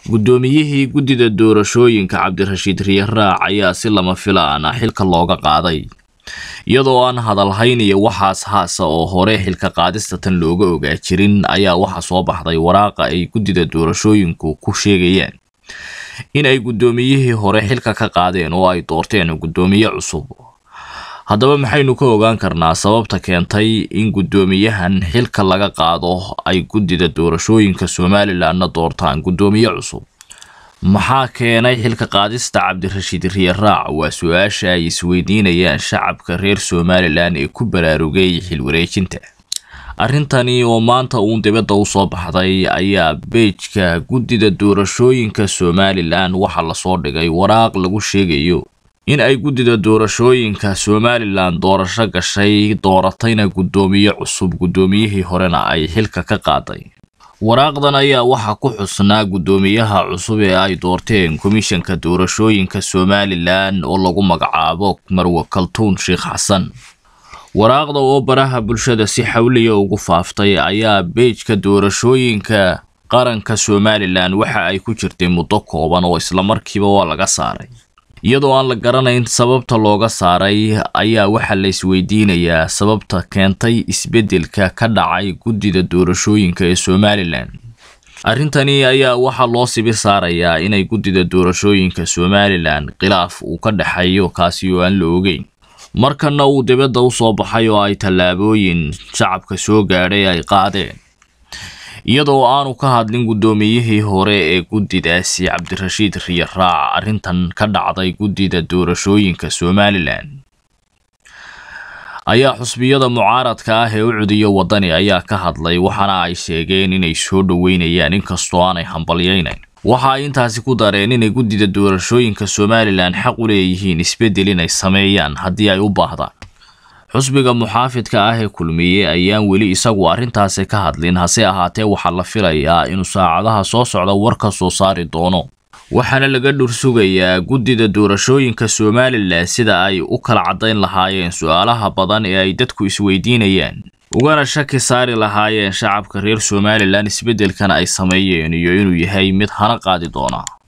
guddoomiyihii guddida doorashooyinka cabdirashiid riyaraac ayaa si lama filaan ah xilka looga qaaday iyadoo aan hadalhayn iyo waxaas haasa oo hore xilka qaadista tan looga ogaa jirin ayaa waxaa soo baxday waraaqa ay guddida doorashooyinku ku sheegayaan in ay guddoomiyihii hore xilka ka qaadeen oo ay doorteen guddoomiye cusub haddaba maxaynu ka ogaan karnaa sababta keentay in guddoomiyahan xilka laga qaado ay guddida doorashooyinka somalilanna doortaan guddoomiye cusub maxaa keenay xilka qaadista cabdirashiid riyaraac waa su-aasha ay isweydiinayaan shacabka reer somalilan ee ku baraarugay xilwareejinta arrintani oo maanta uun dibadda u soo baxday ayaa beejka guddida doorashooyinka somalilan waxaa lasoo dhigay waraaq lagu sheegayo in ay guddida doorashooyinka somalilan doorasho gashay dooratayna guddoomiye cusub guddoomiyihii horena ay xilka ka qaaday waraaqdan ayaa waxaa ku xusnaa guddoomiyaha cusub ee ay doorteen komishanka doorashooyinka somalilan oo lagu magacaabo marwe kaltuun sheekh xasan waraaqda oo baraha bulshada si xawliya ugu faaftay ayaa beejka doorashooyinka qaranka somalilan waxa ay ku jirtay muddo kooban oo islamarkiiba waa laga saaray iyadoo aan la garanayn sababta looga saaray ayaa waxaa la isweydiinayaa sababta keentay isbeddelka ka dhacay guddida doorashooyinka ee somalilan arrintani ayaa waxaa loo sibi saarayaa inay guddida doorashooyinka somalilan khilaaf uu ka dhexeeyo kaasi oo aan la ogeyn markana uu dibadda u soo baxay oo ay tallaabooyin shacabka soo gaadhay ay qaadeen iyadoo aanu ka hadlin guddoomiyihii hore ee guddidaasi cabdirashiid riyaraac arrintan ka dhacday guddida doorashooyinka somalilan ayaa xusbiyada mucaaradka ah ee u cudiyo waddani ayaa ka hadlay waxaana ay sheegeen inay soo dhoweynayaan inkastoo aanay hambalyaynayn waxa ay intaasi ku dareen inay guddida doorashooyinka somalilan xaq u leeyihiin isbeddel inay sameeyaan haddii ay u baahdaan xusbiga muxaafidka ah ee kulmiye ayaan weli isagu arrintaasi ka hadlin hase ahaatee waxaa la filayaa inuu saacadaha soo socda war ka soo saari doono waxaana laga dhursugayaa guddida doorashooyinka somalilan sida ay u kala caddayn lahaayeen su-aalaha badan ee ay dadku isweydiinayaan ugana shaki saari lahaayeen shacabka reer somalilan isbeddelkan ay sameeyeen iyo inuu yahay mid hana qaadi doona